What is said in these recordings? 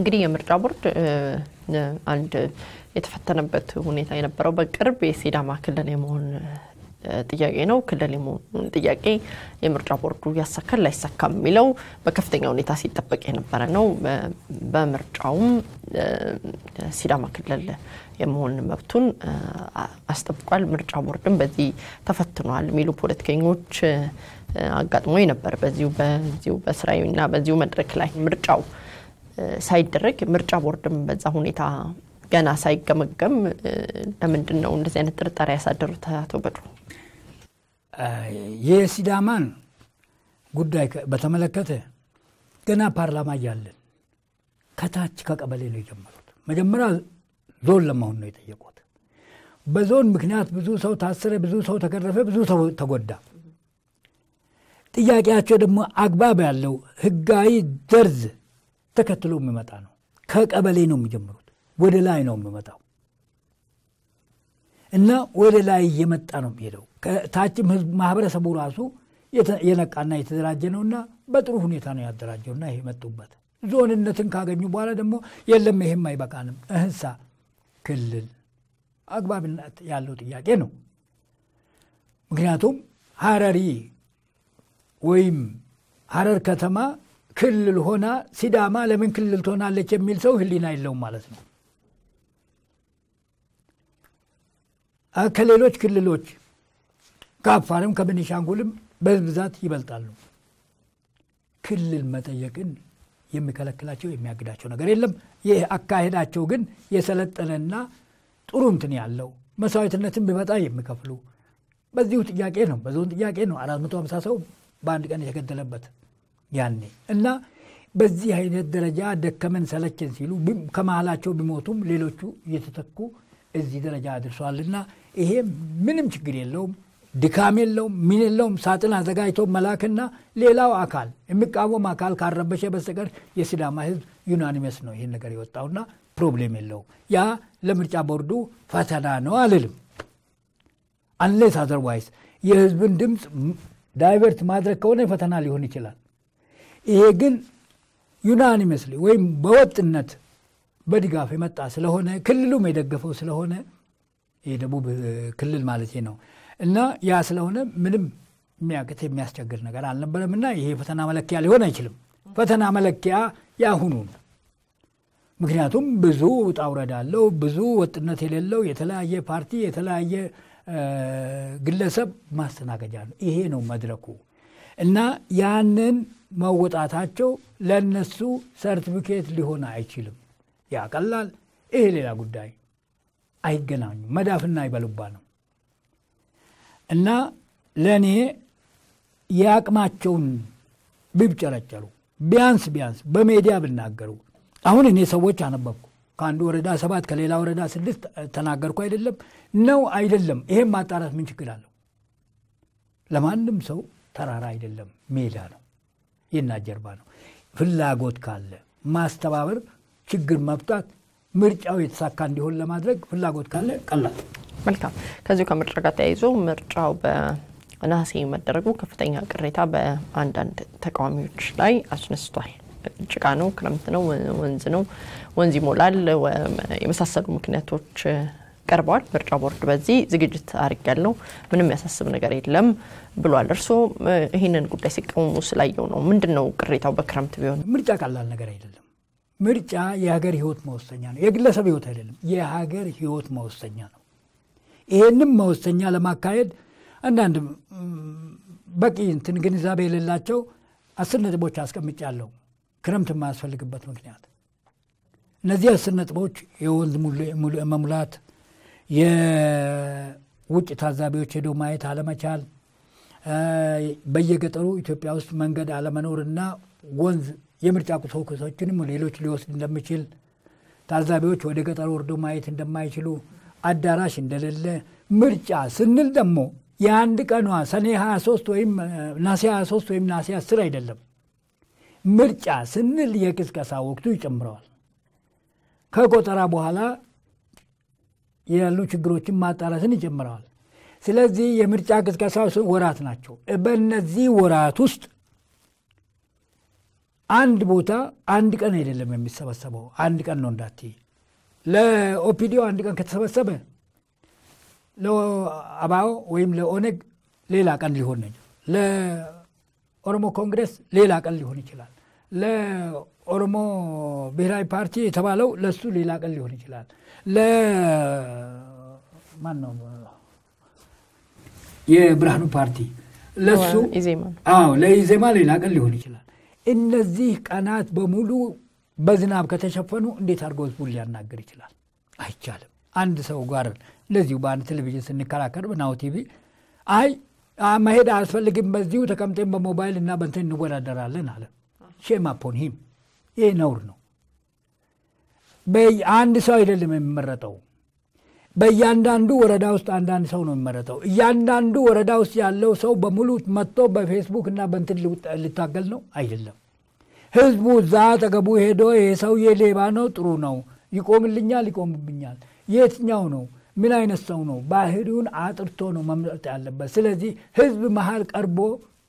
እንግዲህ የምርጫ ቦርድ አንድ የተፈተነበት ሁኔታ የነበረው በቅርብ የሲዳማ ክልል የመሆን ጥያቄ ነው። ክልል የመሆኑን ጥያቄ የምርጫ ቦርዱ ያሳካል ላይሳካም የሚለው በከፍተኛ ሁኔታ ሲጠበቅ የነበረ ነው። በምርጫውም ሲዳማ ክልል የመሆን መብቱን አስጠብቋል። ምርጫ ቦርድም በዚህ ተፈትኗል የሚሉ ፖለቲከኞች አጋጥሞ ነበር። በዚሁ በዚሁ በስራዊና በዚሁ መድረክ ላይ ምርጫው ሳይደረግ ምርጫ ቦርድም በዛ ሁኔታ ገና ሳይገመገም ለምንድን ነው እንደዚህ አይነት ጥርጣሬ ያሳደሩት? አቶ በድሩ የሲዳማን ጉዳይ በተመለከተ ገና ፓርላማ እያለን ከታች ከቀበሌ ነው የጀመሩት። መጀመሪያ ዞን ለመሆን ነው የጠየቁት። በዞን ምክንያት ብዙ ሰው ታሰረ፣ ብዙ ሰው ተገረፈ፣ ብዙ ሰው ተጎዳ። ጥያቄያቸው ደግሞ አግባብ ያለው ህጋዊ ደርዝ ተከትሎ የሚመጣ ነው። ከቀበሌ ነው የሚጀምሩት፣ ወደ ላይ ነው የሚመጣው እና ወደ ላይ እየመጣ ነው የሚሄደው። ከታችም ህዝብ ማህበረሰቡ ራሱ የነቃና የተደራጀ ነውና በጥሩ ሁኔታ ነው ያደራጀውና ይሄ መጡበት። ዞንነትን ካገኙ በኋላ ደግሞ የለም ይሄም አይበቃንም፣ እህሳ ክልል አግባብነት ያለው ጥያቄ ነው። ምክንያቱም ሀረሪ ወይም ሀረር ከተማ ክልል ሆና ሲዳማ ለምን ክልል ትሆናለች የሚል ሰው ህሊና የለውም ማለት ነው። ከሌሎች ክልሎች ከአፋርም ከቤኒሻንጉልም በብዛት ይበልጣሉ። ክልል መጠየቅን የሚከለክላቸው የሚያግዳቸው ነገር የለም። ይህ አካሄዳቸው ግን የሰለጠነና ጥሩ እንትን ያለው መስዋዕትነትን ቢመጣ የሚከፍሉ በዚሁ ጥያቄ ነው፣ በዞን ጥያቄ ነው አራት መቶ ሃምሳ ሰው በአንድ ቀን የተገደለበት ያኔ እና በዚህ አይነት ደረጃ ደከመን ሰለችን ሲሉ ከመሀላቸው ቢሞቱም ሌሎቹ እየተተኩ እዚህ ደረጃ አድርሷልና ይሄ ምንም ችግር የለውም፣ ድካም የለውም፣ ምን የለውም። ሳጥን አዘጋጅቶ መላክና ሌላው አካል የሚቃወም አካል ካረበሸ በስተቀር የሲዳማ ህዝብ ዩናኒመስ ነው ይህን ነገር የወጣውና ፕሮብሌም የለውም። ያ ለምርጫ ቦርዱ ፈተና ነው አልልም። አንሌስ አዘርዋይስ የህዝብን ድምፅ ዳይቨርት ማድረግ ከሆነ ፈተና ሊሆን ይችላል። ይሄ ግን ዩናኒመስሊ ወይም በወጥነት በድጋፍ የመጣ ስለሆነ ክልሉም የደገፈው ስለሆነ የደቡብ ክልል ማለት ነው እና ያ ስለሆነ ምንም የሚያቅት የሚያስቸግር ነገር አልነበረም እና ይሄ ፈተና መለኪያ ሊሆን አይችልም። ፈተና መለኪያ ያሁኑ ምክንያቱም ብዙ ውጣ ውረድ አለው። ብዙ ወጥነት የሌለው የተለያየ ፓርቲ የተለያየ ግለሰብ ማስተናገጃ ነው። ይሄ ነው መድረኩ እና ያንን መወጣታቸው ለነሱ ሰርቲፊኬት ሊሆን አይችልም። ያቀላል። ይሄ ሌላ ጉዳይ አይገናኙም። መዳፍና ይበሉባ ነው እና ለእኔ የአቅማቸውን ቢብጨረጨሩ ቢያንስ ቢያንስ በሜዲያ ብናገሩ አሁን እኔ ሰዎች አነበብኩ ከአንዱ ወረዳ ሰባት ከሌላ ወረዳ ስድስት ተናገርኩ አይደለም ነው አይደለም። ይሄም ማጣራት ምን ችግር አለው? ለማንም ሰው ተራራ አይደለም፣ ሜዳ ነው፣ የእናት ጀርባ ነው። ፍላጎት ካለ ማስተባበር፣ ችግር መፍታት፣ ምርጫው የተሳካ እንዲሆን ለማድረግ ፍላጎት ካለ ቀላል። መልካም። ከዚሁ ከምርጫ ጋር ተያይዞ ምርጫው በነሐሴ መደረጉ ከፍተኛ ቅሬታ በአንዳንድ ተቃዋሚዎች ላይ አስነስቷል። ጭቃ ነው፣ ክረምት ነው፣ ወንዝ ነው፣ ወንዝ ይሞላል፣ የመሳሰሉ ምክንያቶች ቀርበዋል። ምርጫ ቦርድ በዚህ ዝግጅት አድርጊያለሁ፣ ምንም ያሳስብ ነገር የለም ብሏል። እርስዎ ይህንን ጉዳይ ሲቃወሙ ስላየው ነው። ምንድን ነው ቅሬታው? በክረምት ቢሆን ምርጫ ቀላል ነገር አይደለም። ምርጫ የሀገር ህይወት መወሰኛ ነው። የግለሰብ ህይወት አይደለም፣ የሀገር ህይወት መወሰኛ ነው። ይህንም መወሰኛ ለማካሄድ አንዳንድ በቂ እንትን ግንዛቤ የሌላቸው አስር ነጥቦች አስቀምጫለሁ። ክረምት የማያስፈልግበት ምክንያት እነዚህ አስር ነጥቦች የወንዝ መሙላት፣ የውጭ ታዛቢዎች ሄዶ ማየት አለመቻል፣ በየገጠሩ ኢትዮጵያ ውስጥ መንገድ አለመኖርና ወንዝ የምርጫ ቁሳቁሶችንም ሌሎች ሊወስድ እንደሚችል፣ ታዛቢዎች ወደ ገጠር ወርዶ ማየት እንደማይችሉ፣ አዳራሽ እንደሌለ፣ ምርጫ ስንል ደግሞ የአንድ ቀኗ ሰኔ 23 ወይም ናሴ 23 ወይም ናሴ 10 አይደለም። ምርጫ ስንል የቅስቀሳ ወቅቱ ይጨምረዋል። ከቆጠራ በኋላ ያሉ ችግሮችን ማጣራትን ይጨምረዋል። ስለዚህ የምርጫ ቅስቀሳ ወራት ናቸው። በእነዚህ ወራት ውስጥ አንድ ቦታ አንድ ቀን አይደለም የሚሰበሰበው፣ አንድ ቀን ነው እንዳትዪ። ለኦፒዲዮ አንድ ቀን ከተሰበሰበ ለአባኦ ወይም ለኦነግ ሌላ ቀን ሊሆን ነው። ለኦሮሞ ኮንግረስ ሌላ ቀን ሊሆን ይችላል። ለኦሮሞ ብሔራዊ ፓርቲ የተባለው ለሱ ሌላ ቀን ሊሆን ይችላል። ለማን ነው የብርሃኑ ፓርቲ ለሱ ኢዜማ አዎ ለኢዜማ ሌላ ቀን ሊሆን ይችላል። እነዚህ ቀናት በሙሉ በዝናብ ከተሸፈኑ እንዴት አድርጎ ህዝቡን ሊያናገር ይችላል? አይቻልም። አንድ ሰው ጋር እንደዚሁ በአንድ ቴሌቪዥን ስንከራከር በናሁ ቲቪ አይ መሄድ አያስፈልግም፣ በዚሁ ተቀምጠን በሞባይል እና በንትን እንወዳደራለን አለ። ሼም አፖን ሂም። ይህ ነውር ነው። አንድ ሰው አይደለም የሚመረጠው። በእያንዳንዱ ወረዳ ውስጥ አንዳንድ ሰው ነው የሚመረጠው። እያንዳንዱ ወረዳ ውስጥ ያለው ሰው በሙሉ መጥቶ በፌስቡክ እና በንትን ሊታገል ነው አይደለም። ህዝቡ እዛ አጠገቡ ሄዶ ይሄ ሰውዬ ሌባ ነው፣ ጥሩ ነው፣ ይቆምልኛል፣ ይቆምብኛል፣ የትኛው ነው ምን አይነት ሰው ነው? ባህሪውን አጥርቶ ነው መምረጥ ያለበት። ስለዚህ ህዝብ መሀል ቀርቦ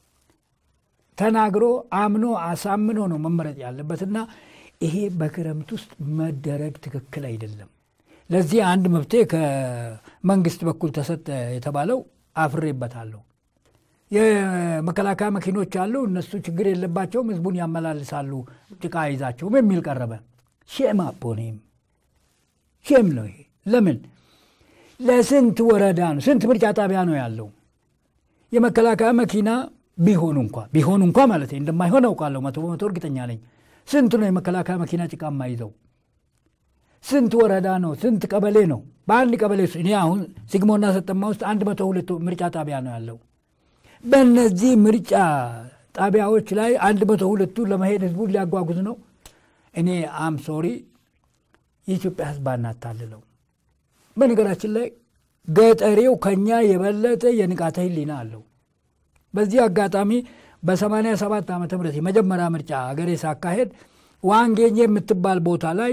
ተናግሮ አምኖ አሳምኖ ነው መመረጥ ያለበት እና ይሄ በክረምት ውስጥ መደረግ ትክክል አይደለም። ለዚህ አንድ መብቴ ከመንግስት በኩል ተሰጠ የተባለው አፍሬበታለሁ። የመከላከያ መኪኖች አሉ፣ እነሱ ችግር የለባቸውም፣ ህዝቡን ያመላልሳሉ፣ ጭቃ አይዛቸውም የሚል ቀረበ። ሼም አፖኔም ሼም ነው ይሄ። ለምን ለስንት ወረዳ ነው ስንት ምርጫ ጣቢያ ነው ያለው? የመከላከያ መኪና ቢሆኑ እንኳ ቢሆኑ እንኳ ማለት እንደማይሆን አውቃለሁ፣ መቶ በመቶ እርግጠኛ ነኝ። ስንት ነው የመከላከያ መኪና ጭቃ የማይዘው? ስንት ወረዳ ነው? ስንት ቀበሌ ነው? በአንድ ቀበሌ ውስጥ እኔ አሁን ሲግሞና ሰጠማ ውስጥ አንድ መቶ ሁለት ምርጫ ጣቢያ ነው ያለው። በእነዚህ ምርጫ ጣቢያዎች ላይ አንድ መቶ ሁለቱ ለመሄድ ህዝቡን ሊያጓጉዝ ነው። እኔ አም ሶሪ የኢትዮጵያ ህዝብ አናታልለው። በነገራችን ላይ ገጠሬው ከኛ የበለጠ የንቃተ ህሊና አለው። በዚህ አጋጣሚ በ87 ዓመተ ምህረት የመጀመሪያ ምርጫ አገሬ ሳካሄድ ዋንጌኘ የምትባል ቦታ ላይ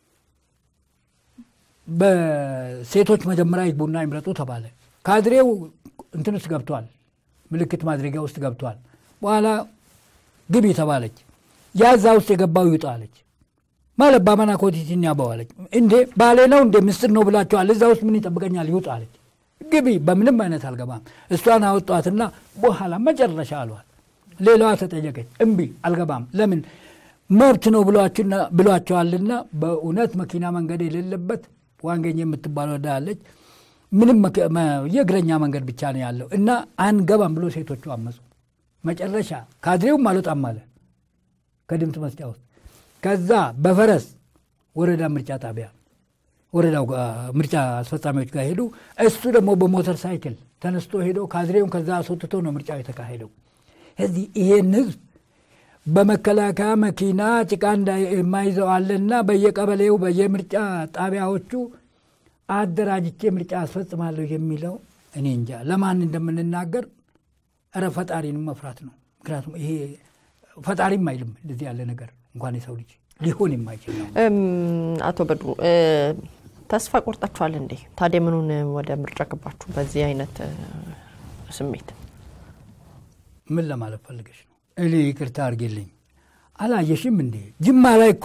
በሴቶች መጀመሪያ ቡና ይምረጡ ተባለ። ካድሬው እንትን ውስጥ ገብቷል፣ ምልክት ማድረጊያ ውስጥ ገብቷል። በኋላ ግቢ ተባለች። ያዛ ውስጥ የገባው ይውጣ አለች። ማለት ባመና ኮቲቲን ያበዋለች። እንዴ ባሌ ነው እንደ ምስጢር ነው ብላችኋል፣ እዛ ውስጥ ምን ይጠብቀኛል? ይውጣ አለች። ግቢ በምንም አይነት አልገባም። እሷን አወጧትና በኋላ መጨረሻ አሏት። ሌላዋ ተጠየቀች። እምቢ አልገባም። ለምን መብት ነው ብሏቸዋልና። በእውነት መኪና መንገድ የሌለበት ዋንገኝ የምትባል ወዳ ያለች ምንም የእግረኛ መንገድ ብቻ ነው ያለው እና አንገባም ብሎ ሴቶቹ አመፁ። መጨረሻ ካድሬውም አልወጣም አለ ከድምፅ መስጫ ውስጥ። ከዛ በፈረስ ወረዳ ምርጫ ጣቢያ ወረዳው ምርጫ አስፈጻሚዎች ጋር ሄዱ። እሱ ደግሞ በሞተር ሳይክል ተነስቶ ሄዶ ካድሬውን ከዛ አስወጥቶ ነው ምርጫው የተካሄደው። እዚህ ይሄን ህዝብ በመከላከያ መኪና ጭቃ የማይዘው አለና በየቀበሌው በየምርጫ ጣቢያዎቹ አደራጅቼ ምርጫ አስፈጽማለሁ የሚለው እኔ እንጃ ለማን እንደምንናገር እረ ፈጣሪንም መፍራት ነው። ምክንያቱም ይሄ ፈጣሪም አይልም እንደዚህ ያለ ነገር እንኳን የሰው ልጅ ሊሆን የማይችል ነው። አቶ በድሩ ተስፋ ቆርጣችኋል እንዴ? ታዲያ ምኑን ወደ ምርጫ ገባችሁ? በዚህ አይነት ስሜት ምን ለማለት ፈልገሽ ነው? እኔ ይቅርታ አድርጌልኝ አላየሽም እንዴ? ጅማ ላይ እኮ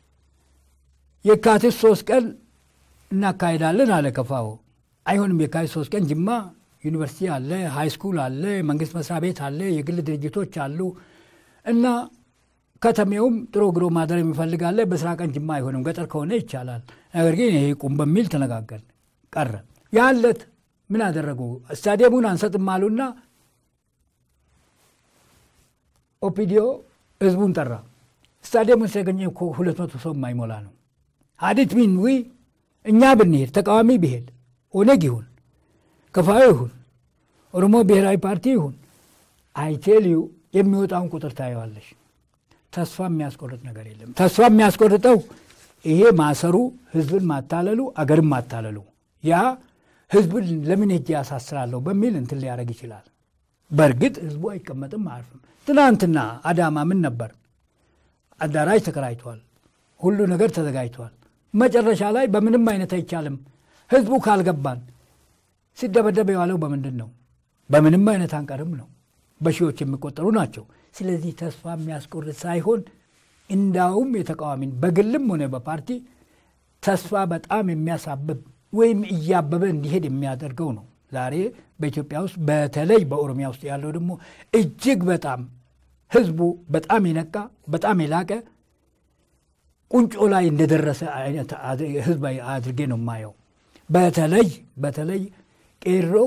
የካቲት ሶስት ቀን እናካሄዳለን አለ ከፋው። አይሆንም። የካቲት ሶስት ቀን ጅማ ዩኒቨርሲቲ አለ፣ ሃይ ስኩል አለ፣ መንግስት መስሪያ ቤት አለ፣ የግል ድርጅቶች አሉ እና ከተሜውም ጥሮ ግሮ ማደር የሚፈልጋለ በስራ ቀን ጅማ አይሆንም። ገጠር ከሆነ ይቻላል። ነገር ግን ይሄ ቁም በሚል ተነጋገር ቀረ። ያለት ምን አደረጉ? ስታዲየሙን አንሰጥም አሉና ኦፒዲዮ ህዝቡን ጠራ። ስታዲየሙን ሲያገኘ እኮ ሁለት መቶ ሰው የማይሞላ ነው። ሀዲት ሚን ዊ እኛ ብንሄድ ተቃዋሚ ቢሄድ ኦነግ ይሁን ከፋዩ ይሁን ኦሮሞ ብሔራዊ ፓርቲ ይሁን አይቴልዩ የሚወጣውን ቁጥር ታየዋለሽ። ተስፋ የሚያስቆርጥ ነገር የለም። ተስፋ የሚያስቆርጠው ይሄ ማሰሩ፣ ህዝብን ማታለሉ፣ አገርን ማታለሉ ያ ህዝብን ለምን ሄጄ ያሳስራለሁ በሚል እንትን ሊያደርግ ይችላል። በእርግጥ ህዝቡ አይቀመጥም፣ አያርፍም። ትናንትና አዳማ ምን ነበር? አዳራሽ ተከራይቷል፣ ሁሉ ነገር ተዘጋጅቷል። መጨረሻ ላይ በምንም አይነት አይቻልም፣ ህዝቡ ካልገባን ሲደበደብ የዋለው በምንድን ነው? በምንም አይነት አንቀርም ነው። በሺዎች የሚቆጠሩ ናቸው። ስለዚህ ተስፋ የሚያስቆርጥ ሳይሆን እንዳውም የተቃዋሚን በግልም ሆነ በፓርቲ ተስፋ በጣም የሚያሳብብ ወይም እያበበ እንዲሄድ የሚያደርገው ነው። ዛሬ በኢትዮጵያ ውስጥ በተለይ በኦሮሚያ ውስጥ ያለው ደግሞ እጅግ በጣም ህዝቡ በጣም የነቃ በጣም የላቀ ቁንጮ ላይ እንደደረሰ አይነት ህዝብ አድርጌ ነው የማየው። በተለይ በተለይ ቄሮው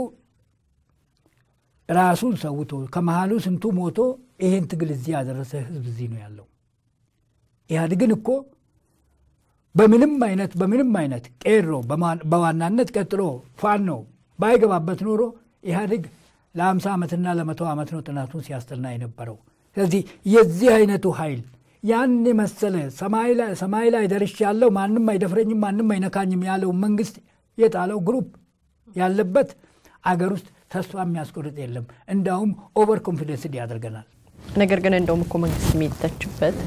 ራሱን ሰውቶ ከመሃሉ ስንቱ ሞቶ ይሄን ትግል እዚህ ያደረሰ ህዝብ እዚህ ነው ያለው። ኢህአዴግን እኮ በምንም አይነት በምንም አይነት ቄሮ በዋናነት ቀጥሎ ፋኖ ባይገባበት ኖሮ ኢህአዴግ ለአምሳ ዓመትና ለመቶ ዓመት ነው ጥናቱን ሲያስጠና የነበረው። ስለዚህ የዚህ አይነቱ ኃይል ያን የመሰለ ሰማይ ላይ ደርሻለሁ ማንም አይደፍረኝም ማንም አይነካኝም ያለው መንግስት የጣለው ግሩፕ ያለበት አገር ውስጥ ተስፋ የሚያስቆርጥ የለም። እንዳውም ኦቨር ኮንፊደንስድ ያደርገናል። ነገር ግን እንደውም እኮ መንግስት የሚተችበት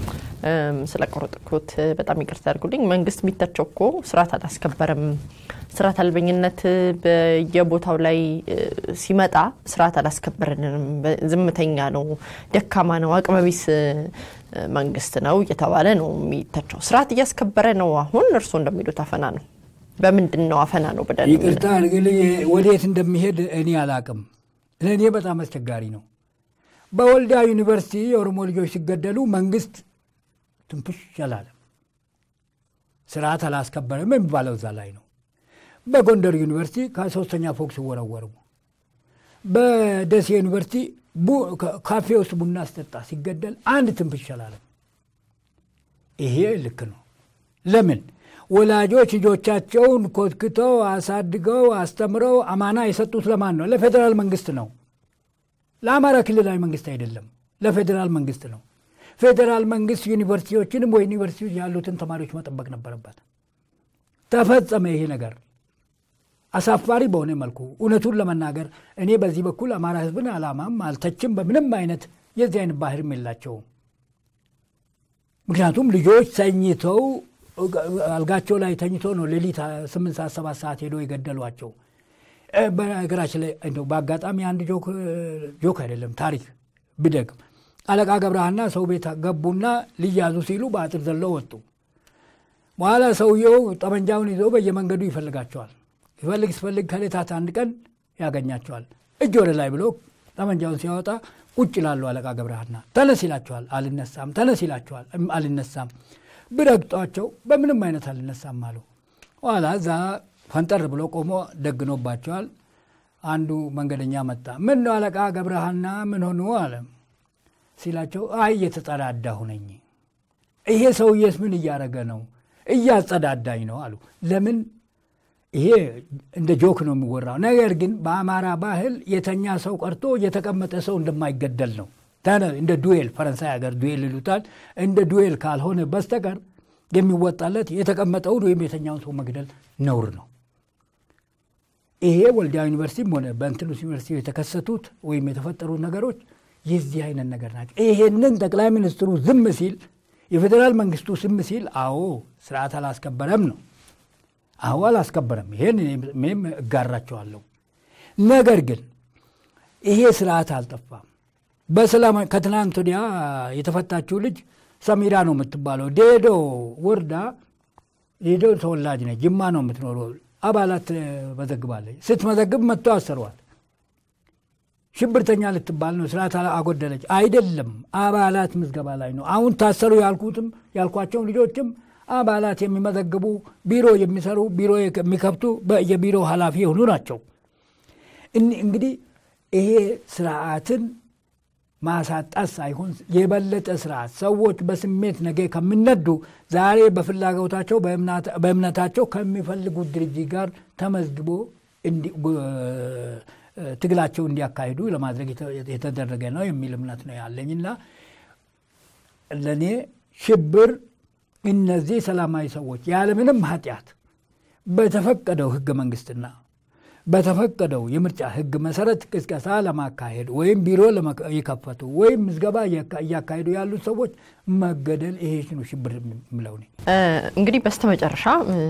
ስለቆረጥኩት በጣም ይቅርታ አድርጉልኝ። መንግስት የሚተቸው እኮ ስርዓት አላስከበረም፣ ስርዓት አልበኝነት በየቦታው ላይ ሲመጣ ስርዓት አላስከበረንም፣ ዝምተኛ ነው፣ ደካማ ነው፣ አቅመቢስ መንግስት ነው እየተባለ ነው የሚተቸው። ስርዓት እያስከበረ ነው። አሁን እርስዎ እንደሚሉት አፈና ነው። በምንድን ነው አፈና ነው ብለን ይቅርታ አድርግልኝ፣ ወዴት እንደሚሄድ እኔ አላቅም። ለእኔ በጣም አስቸጋሪ ነው። በወልዲያ ዩኒቨርሲቲ የኦሮሞ ልጆች ሲገደሉ መንግስት ትንፍሽ አላለም። ስርዓት አላስከበረም የሚባለው እዛ ላይ ነው። በጎንደር ዩኒቨርሲቲ ከሶስተኛ ፎቅ ሲወረወሩ፣ በደሴ ዩኒቨርሲቲ ካፌ ውስጥ ቡና አስጠጣ ሲገደል አንድ ትንፍሽ አላለም። ይሄ ልክ ነው። ለምን ወላጆች ልጆቻቸውን ኮትክተው አሳድገው አስተምረው አማና የሰጡት ለማን ነው? ለፌዴራል መንግስት ነው። ለአማራ ክልላዊ መንግስት አይደለም፣ ለፌዴራል መንግስት ነው። ፌዴራል መንግስት ዩኒቨርሲቲዎችንም ወይ ዩኒቨርሲቲ ያሉትን ተማሪዎች መጠበቅ ነበረበት። ተፈጸመ ይሄ ነገር አሳፋሪ በሆነ መልኩ። እውነቱን ለመናገር እኔ በዚህ በኩል አማራ ህዝብን አላማም አልተችም። በምንም አይነት የዚህ አይነት ባህርም የላቸውም። ምክንያቱም ልጆች ተኝተው አልጋቸው ላይ ተኝቶ ነው ሌሊት ስምንት ሰዓት ሰባት ሰዓት ሄዶ የገደሏቸው። በነገራችን ላይ እንደው በአጋጣሚ አንድ ጆክ አይደለም ታሪክ ብደግም አለቃ ገብረሃና ሰው ቤት ገቡና ሊያዙ ሲሉ በአጥር ዘለው ወጡ። በኋላ ሰውየው ጠመንጃውን ይዞ በየመንገዱ ይፈልጋቸዋል። ይፈልግ ሲፈልግ ከሌታት አንድ ቀን ያገኛቸዋል። እጅ ወደ ላይ ብሎ ጠመንጃውን ሲያወጣ ቁጭ ይላሉ። አለቃ ገብረሃና ተነስ ይላቸዋል። አልነሳም። ተነስ ይላቸዋል። አልነሳም። ብረግጧቸው በምንም አይነት አልነሳም አሉ። ኋላ እዛ ፈንጠር ብሎ ቆሞ ደግኖባቸዋል። አንዱ መንገደኛ መጣ። ምን ነው አለቃ ገብረሃና ምን ሆኑ አለ ሲላቸው፣ አይ እየተጸዳዳሁ ነኝ። ይሄ ሰውዬስ ምን እያደረገ ነው? እያጸዳዳኝ ነው አሉ። ለምን ይሄ እንደ ጆክ ነው የሚወራው። ነገር ግን በአማራ ባህል የተኛ ሰው ቀርቶ የተቀመጠ ሰው እንደማይገደል ነው። እንደ ዱዌል ፈረንሳይ ሀገር ዱዌል ይሉታል። እንደ ዱዌል ካልሆነ በስተቀር የሚወጣለት የተቀመጠውን ወይም የተኛውን ሰው መግደል ነውር ነው። ይሄ ወልዲያ ዩኒቨርሲቲም ሆነ በእንትሉስ ዩኒቨርሲቲ የተከሰቱት ወይም የተፈጠሩ ነገሮች የዚህ አይነት ነገር ናቸው። ይሄንን ጠቅላይ ሚኒስትሩ ዝም ሲል፣ የፌዴራል መንግስቱ ዝም ሲል፣ አዎ ስርዓት አላስከበረም ነው። አዎ አላስከበረም። ይሄን እኔም እጋራቸዋለሁ። ነገር ግን ይሄ ስርዓት አልጠፋም። በሰላም ከትናንት ወዲያ የተፈታችው ልጅ ሰሚራ ነው የምትባለው። ዴዶ ወርዳ ዴዶ ተወላጅ ነች። ጅማ ነው የምትኖረው። አባላት መዘግባለች። ስትመዘግብ መጥቶ አሰሯት። ሽብርተኛ ልትባል ነው። ስርዓት አጎደለች አይደለም። አባላት ምዝገባ ላይ ነው። አሁን ታሰሩ ያልኩትም ያልኳቸውን ልጆችም አባላት የሚመዘግቡ ቢሮ የሚሰሩ ቢሮ የሚከፍቱ የቢሮ ኃላፊ የሆኑ ናቸው። እንግዲህ ይሄ ስርዓትን ማሳጣት ሳይሆን የበለጠ ስርዓት ሰዎች በስሜት ነገ ከሚነዱ ዛሬ በፍላጎታቸው በእምነታቸው ከሚፈልጉት ድርጅት ጋር ተመዝግቦ ትግላቸው እንዲያካሂዱ ለማድረግ የተደረገ ነው የሚል እምነት ነው ያለኝና ለእኔ ሽብር እነዚህ ሰላማዊ ሰዎች ያለምንም ኃጢአት በተፈቀደው ህገ መንግስትና በተፈቀደው የምርጫ ህግ መሰረት ቅስቀሳ ለማካሄድ ወይም ቢሮ የከፈቱ ወይም ምዝገባ እያካሄዱ ያሉት ሰዎች መገደል ይሄ ነው ሽብር የምለው እኔ። እንግዲህ በስተመጨረሻ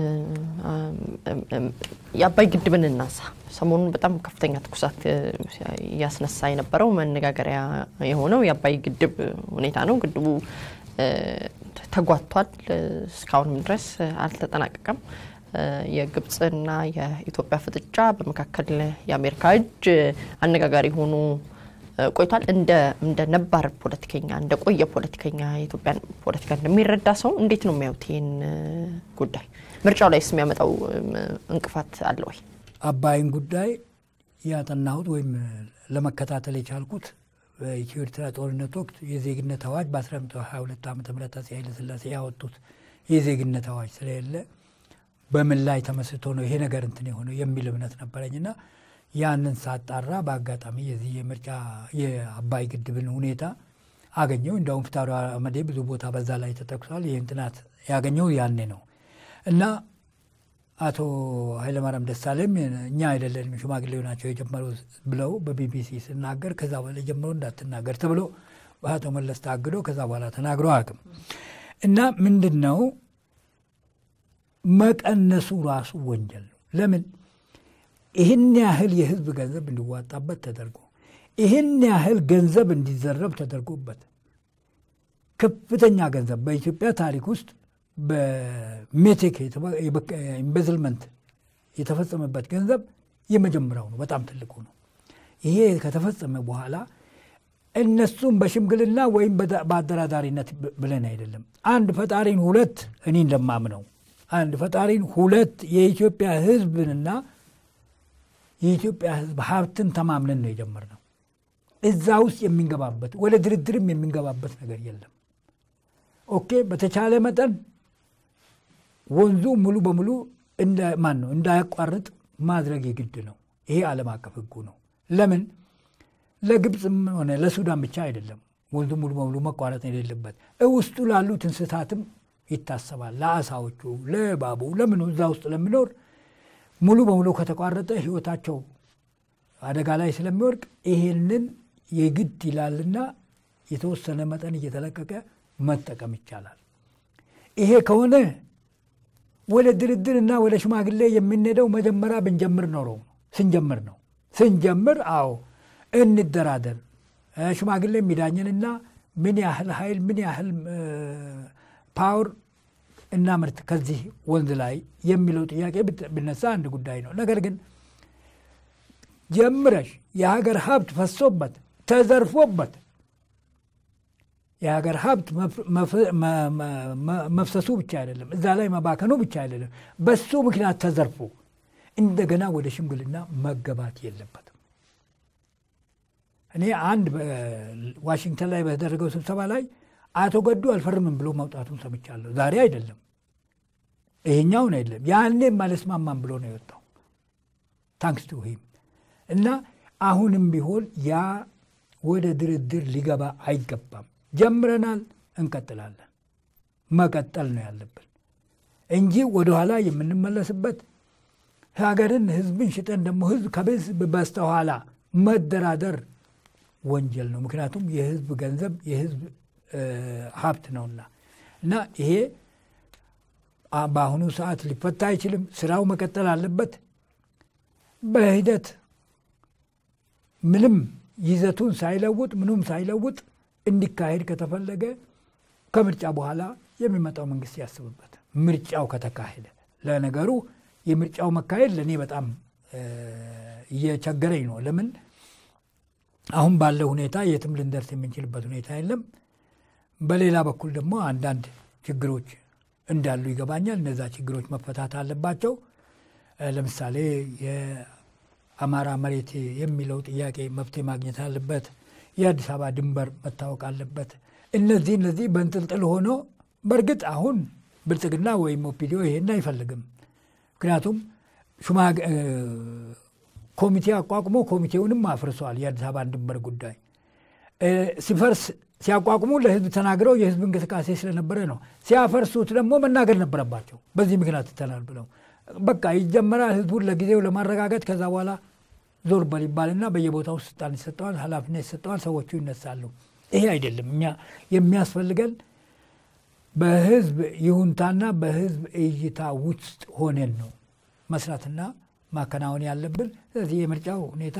የአባይ ግድብን እናንሳ። ሰሞኑን በጣም ከፍተኛ ትኩሳት እያስነሳ የነበረው መነጋገሪያ የሆነው የአባይ ግድብ ሁኔታ ነው። ግድቡ ተጓቷል። እስካሁንም ድረስ አልተጠናቀቀም። የግብፅና የኢትዮጵያ ፍጥጫ በመካከል የአሜሪካ እጅ አነጋጋሪ ሆኖ ቆይቷል። እንደ ነባር ፖለቲከኛ እንደ ቆየ ፖለቲከኛ የኢትዮጵያን ፖለቲካ እንደሚረዳ ሰው እንዴት ነው የሚያዩት ይህን ጉዳይ? ምርጫው ላይ የሚያመጣው እንቅፋት አለ ወይ? አባይን ጉዳይ ያጠናሁት ወይም ለመከታተል የቻልኩት በኢትዮ ኤርትራ ጦርነት ወቅት የዜግነት አዋጅ በ1922 ዓ ም አፄ ኃይለሥላሴ ያወጡት የዜግነት አዋጅ ስለሌለ በምን ላይ ተመስርቶ ነው ይሄ ነገር እንትን የሆነው የሚል እምነት ነበረኝና ያንን ሳጣራ በአጋጣሚ የዚህ የምርጫ የአባይ ግድብን ሁኔታ አገኘው። እንዲያውም ፍትሐ አመዴ ብዙ ቦታ በዛ ላይ ተጠቅሷል። ይህን ጥናት ያገኘው ያኔ ነው እና አቶ ኃይለማርያም ደሳለኝ እኛ አይደለንም ሽማግሌው ናቸው የጀመሩ ብለው በቢቢሲ ስናገር ከዛ በኋላ ጀምሮ እንዳትናገር ተብሎ በአቶ መለስ ታግዶ ከዛ በኋላ ተናግሮ አቅም እና ምንድን ነው መቀነሱ ራሱ ወንጀል ነው። ለምን ይህን ያህል የህዝብ ገንዘብ እንዲዋጣበት ተደርጎ ይህን ያህል ገንዘብ እንዲዘረብ ተደርጎበት ከፍተኛ ገንዘብ በኢትዮጵያ ታሪክ ውስጥ በሜቴክ ኢንቨስትመንት የተፈጸመበት ገንዘብ የመጀመሪያው ነው። በጣም ትልቁ ነው። ይሄ ከተፈጸመ በኋላ እነሱም በሽምግልና ወይም በአደራዳሪነት ብለን አይደለም። አንድ ፈጣሪን ሁለት እኔ እንደማምነው አንድ ፈጣሪን ሁለት የኢትዮጵያ ህዝብንና የኢትዮጵያ ህዝብ ሀብትን ተማምነን ነው የጀመርነው። እዛ ውስጥ የሚንገባበት ወደ ድርድርም የሚንገባበት ነገር የለም። ኦኬ፣ በተቻለ መጠን ወንዙ ሙሉ በሙሉ ማን ነው እንዳያቋርጥ ማድረግ የግድ ነው። ይሄ ዓለም አቀፍ ህጉ ነው። ለምን ለግብፅም ሆነ ለሱዳን ብቻ አይደለም ወንዙ ሙሉ በሙሉ መቋረጥ የሌለበት ውስጡ ላሉት እንስሳትም ይታሰባል። ለአሳዎቹ፣ ለእባቡ፣ ለምኑ እዛ ውስጥ ለሚኖር ሙሉ በሙሉ ከተቋረጠ ህይወታቸው አደጋ ላይ ስለሚወድቅ ይሄንን የግድ ይላልና የተወሰነ መጠን እየተለቀቀ መጠቀም ይቻላል። ይሄ ከሆነ ወደ ድርድር እና ወደ ሽማግሌ የምንሄደው መጀመሪያ ብንጀምር ኖረው ስንጀምር ነው ስንጀምር፣ አዎ እንደራደር ሽማግሌ የሚዳኝንና ምን ያህል ኃይል ምን ያህል ፓወር እና ምርት ከዚህ ወንዝ ላይ የሚለው ጥያቄ ብነሳ አንድ ጉዳይ ነው። ነገር ግን ጀምረሽ የሀገር ሀብት ፈሶበት ተዘርፎበት የሀገር ሀብት መፍሰሱ ብቻ አይደለም፣ እዛ ላይ መባከኑ ብቻ አይደለም፣ በሱ ምክንያት ተዘርፎ እንደገና ወደ ሽምግልና መገባት የለበትም። እኔ አንድ ዋሽንግተን ላይ በተደረገው ስብሰባ ላይ አቶ ገዱ አልፈርምም ብሎ መውጣቱን ሰምቻለሁ። ዛሬ አይደለም ይሄኛውን አይደለም፣ ያኔም አልስማማም ብሎ ነው የወጣው። ታንክስ ቱ ሂም እና አሁንም ቢሆን ያ ወደ ድርድር ሊገባ አይገባም። ጀምረናል፣ እንቀጥላለን። መቀጠል ነው ያለብን እንጂ ወደኋላ የምንመለስበት ሀገርን፣ ህዝብን ሽጠን ደግሞ ህዝብ ከህዝብ በስተኋላ መደራደር ወንጀል ነው። ምክንያቱም የህዝብ ገንዘብ የህዝብ ሀብት ነውና እና ይሄ በአሁኑ ሰዓት ሊፈታ አይችልም። ስራው መቀጠል አለበት። በሂደት ምንም ይዘቱን ሳይለውጥ ምንም ሳይለውጥ እንዲካሄድ ከተፈለገ ከምርጫ በኋላ የሚመጣው መንግስት ያስብበት። ምርጫው ከተካሄደ ለነገሩ የምርጫው መካሄድ ለእኔ በጣም እየቸገረኝ ነው። ለምን አሁን ባለው ሁኔታ የትም ልንደርስ የምንችልበት ሁኔታ የለም። በሌላ በኩል ደግሞ አንዳንድ ችግሮች እንዳሉ ይገባኛል። እነዛ ችግሮች መፈታት አለባቸው። ለምሳሌ የአማራ መሬት የሚለው ጥያቄ መፍትሄ ማግኘት አለበት። የአዲስ አበባ ድንበር መታወቅ አለበት። እነዚህ እነዚህ በንጥልጥል ሆኖ በእርግጥ አሁን ብልጽግና ወይም ኦፒዲዮ ይሄን አይፈልግም። ምክንያቱም ኮሚቴ አቋቁሞ ኮሚቴውንም አፍርሰዋል። የአዲስ አበባን ድንበር ጉዳይ ሲፈርስ ሲያቋቁሙ ለህዝብ ተናግረው የህዝብ እንቅስቃሴ ስለነበረ ነው። ሲያፈርሱት ደግሞ መናገር ነበረባቸው። በዚህ ምክንያት ትተናል ብለው በቃ ይጀመራል። ህዝቡን ለጊዜው ለማረጋገጥ ከዛ በኋላ ዞር በል ይባልና በየቦታው ስልጣን ይሰጠዋል፣ ኃላፊነት ይሰጠዋል፣ ሰዎቹ ይነሳሉ። ይሄ አይደለም እኛ የሚያስፈልገን በህዝብ ይሁንታና በህዝብ እይታ ውስጥ ሆነን ነው መስራትና ማከናወን ያለብን። ስለዚህ የምርጫው ሁኔታ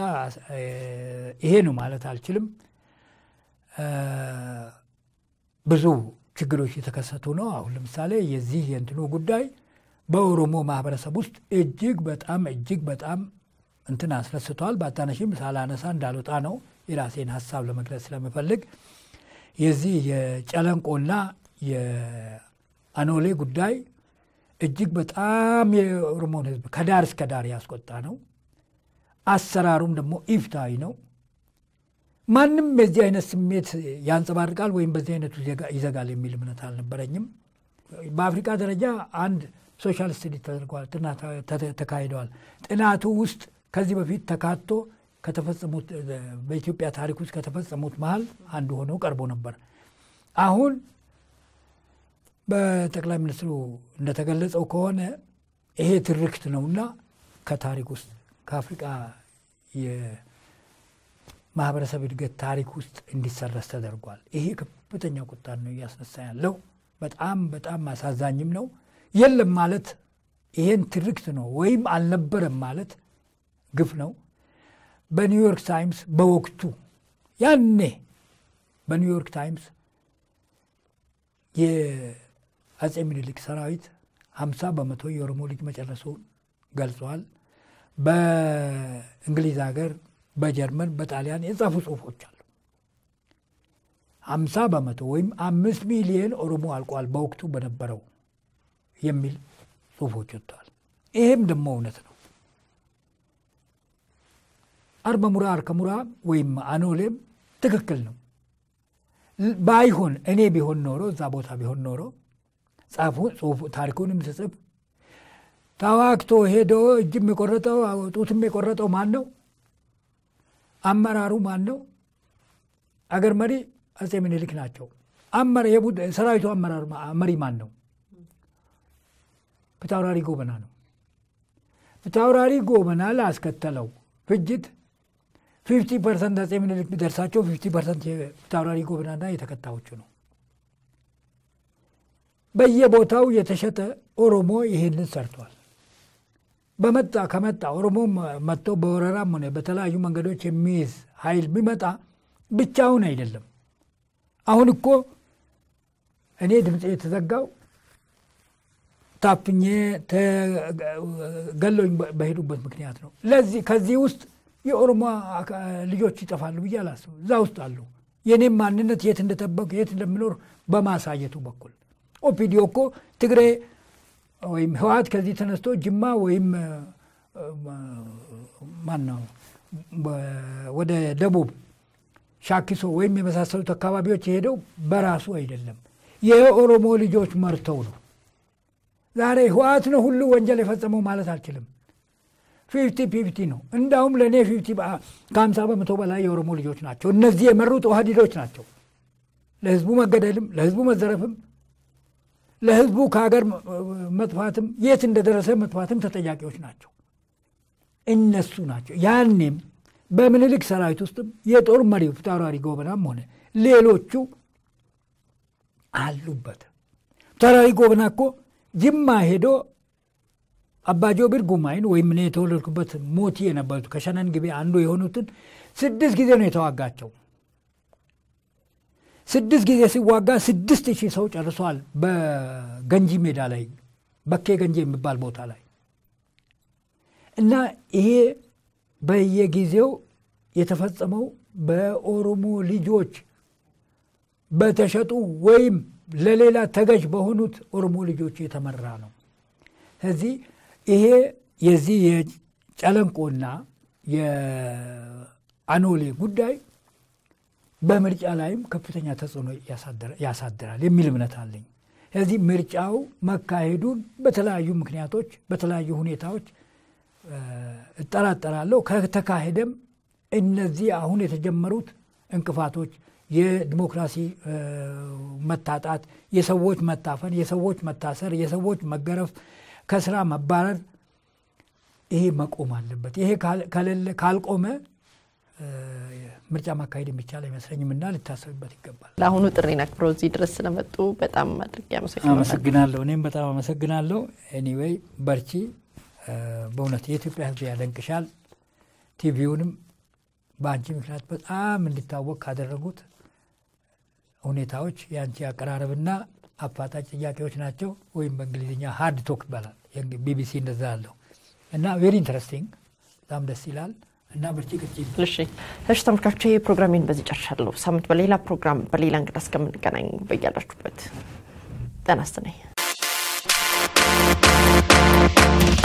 ይሄ ነው ማለት አልችልም። ብዙ ችግሮች የተከሰቱ ነው። አሁን ለምሳሌ የዚህ የእንትኑ ጉዳይ በኦሮሞ ማህበረሰብ ውስጥ እጅግ በጣም እጅግ በጣም እንትን አስነስቷል። በአታነሽም ሳላነሳ እንዳልወጣ ነው የራሴን ሀሳብ ለመግለጽ ስለምፈልግ የዚህ የጨለንቆና የአኖሌ ጉዳይ እጅግ በጣም የኦሮሞን ሕዝብ ከዳር እስከ ዳር ያስቆጣ ነው። አሰራሩም ደግሞ ኢፍትሐዊ ነው። ማንም የዚህ አይነት ስሜት ያንጸባርቃል ወይም በዚህ አይነቱ ይዘጋል የሚል እምነት አልነበረኝም። በአፍሪካ ደረጃ አንድ ሶሻል ስተዲ ተደርጓል፣ ጥናት ተካሂደዋል። ጥናቱ ውስጥ ከዚህ በፊት ተካቶ ከተፈጸሙት በኢትዮጵያ ታሪክ ውስጥ ከተፈጸሙት መሀል አንዱ ሆነው ቀርቦ ነበር። አሁን በጠቅላይ ሚኒስትሩ እንደተገለጸው ከሆነ ይሄ ትርክት ነውና ከታሪክ ውስጥ ከአፍሪቃ የማህበረሰብ እድገት ታሪክ ውስጥ እንዲሰረስ ተደርጓል። ይሄ ከፍተኛ ቁጣ ነው እያስነሳ ያለው። በጣም በጣም አሳዛኝም ነው። የለም ማለት ይሄን ትርክት ነው ወይም አልነበረም ማለት ግፍ ነው። በኒውዮርክ ታይምስ በወቅቱ ያኔ በኒውዮርክ ታይምስ የአጼ ምኒልክ ሰራዊት ሀምሳ በመቶ የኦሮሞ ልጅ መጨረሱን ገልጸዋል። በእንግሊዝ ሀገር፣ በጀርመን፣ በጣሊያን የጻፉ ጽሁፎች አሉ። ሀምሳ በመቶ ወይም አምስት ሚሊየን ኦሮሞ አልቋል በወቅቱ በነበረው የሚል ጽሁፎች ወጥተዋል። ይሄም ደግሞ እውነት ነው። አርበሙራ አርከሙራ ወይም አኖሌም ትክክል ነው። ባይሆን እኔ ቢሆን ኖሮ እዛ ቦታ ቢሆን ኖሮ ጻፉ ጽሁፉ ታሪኩንም ስጽፍ ተዋግቶ ሄዶ እጅም የቆረጠው ጡትም የቆረጠው ማን ነው? አመራሩ ማን ነው? አገር መሪ አጼ ምኒልክ ናቸው። ሰራዊቱ አመራር መሪ ማን ነው? ፊታውራሪ ጎበና ነው። ፊታውራሪ ጎበና ላስከተለው ፍጅት ፊፍቲ ፐርሰንት አጼ ምኒልክ ቢደርሳቸው ፊፍቲ ፐርሰንት የፊታውራሪ ጎበናና የተከታዮቹ ነው። በየቦታው የተሸጠ ኦሮሞ ይህንን ሰርቷል። በመጣ ከመጣ ኦሮሞ መጥቶ በወረራም ሆነ በተለያዩ መንገዶች የሚይዝ ኃይል ቢመጣ ብቻውን አይደለም። አሁን እኮ እኔ ድምፅ የተዘጋው ታፍኜ ገሎኝ በሄዱበት ምክንያት ነው። ለዚህ ከዚህ ውስጥ የኦሮሞ ልጆች ይጠፋሉ ብዬ አላስብም። እዛ ውስጥ አሉ። የኔም ማንነት የት እንደጠበቅ የት እንደምኖር በማሳየቱ በኩል ኦፒዲዮ እኮ ትግሬ ወይም ህወሓት ከዚህ ተነስቶ ጅማ ወይም ማን ነው ወደ ደቡብ ሻኪሶ ወይም የመሳሰሉት አካባቢዎች የሄደው በራሱ አይደለም፣ የኦሮሞ ልጆች መርተው ነው። ዛሬ ህወሓት ነው ሁሉ ወንጀል የፈጸመው ማለት አልችልም። ፊፍቲ ፊፍቲ ነው። እንዳውም ለእኔ ፊፍቲ ከሀምሳ በመቶ በላይ የኦሮሞ ልጆች ናቸው። እነዚህ የመሩት ኦህዴዶች ናቸው። ለህዝቡ መገደልም ለህዝቡ መዘረፍም ለህዝቡ ከሀገር መጥፋትም የት እንደደረሰ መጥፋትም ተጠያቂዎች ናቸው። እነሱ ናቸው። ያኔም በምኒልክ ሰራዊት ውስጥም የጦር መሪው ፊታውራሪ ጎበናም ሆነ ሌሎቹ አሉበት። ፊታውራሪ ጎበና እኮ ጅማ ሄዶ አባጆቢር ጉማይን ወይም እኔ የተወለድኩበት ሞቲ የነበሩት ከሸነን ግቤ አንዱ የሆኑትን ስድስት ጊዜ ነው የተዋጋቸው። ስድስት ጊዜ ሲዋጋ ስድስት ሺህ ሰው ጨርሷል። በገንጂ ሜዳ ላይ በኬ ገንጂ የሚባል ቦታ ላይ እና ይሄ በየጊዜው የተፈጸመው በኦሮሞ ልጆች በተሸጡ ወይም ለሌላ ተገዥ በሆኑት ኦሮሞ ልጆች የተመራ ነው። ስለዚህ ይሄ የዚህ የጨለንቆና የአኖሌ ጉዳይ በምርጫ ላይም ከፍተኛ ተጽዕኖ ያሳድራል የሚል እምነት አለኝ። ስለዚህ ምርጫው መካሄዱን በተለያዩ ምክንያቶች በተለያዩ ሁኔታዎች እጠራጠራለሁ። ከተካሄደም እነዚህ አሁን የተጀመሩት እንቅፋቶች የዲሞክራሲ መታጣት፣ የሰዎች መታፈን፣ የሰዎች መታሰር፣ የሰዎች መገረፍ፣ ከስራ መባረር ይሄ መቆም አለበት። ይሄ ካልቆመ ምርጫ ማካሄድ የሚቻል አይመስለኝም እና ልታሰብበት ይገባል። ለአሁኑ ጥሪን አክብረው እዚህ ድረስ ስለመጡ በጣም አድርጌ አመሰግናለሁ። እኔም በጣም አመሰግናለሁ። ኤኒዌይ በርቺ። በእውነት የኢትዮጵያ ሕዝብ ያደንቅሻል። ቲቪውንም በአንቺ ምክንያት በጣም እንዲታወቅ ካደረጉት ሁኔታዎች የአንቺ አቀራረብና አፋጣጭ ጥያቄዎች ናቸው፣ ወይም በእንግሊዝኛ ሃርድ ቶክ ይባላል። ቢቢሲ እንደዛ አለው እና ቬሪ ኢንትረስቲንግ በጣም ደስ ይላል እና ብርቺ ቅርቺ እሺ እሺ ተመልካቾች ፕሮግራሜን በዚህ ጨርሻለሁ። ሳምንት በሌላ ፕሮግራም በሌላ እንግዳ እስከምንገናኝ በያላችሁበት ጤና ይስጥልኝ።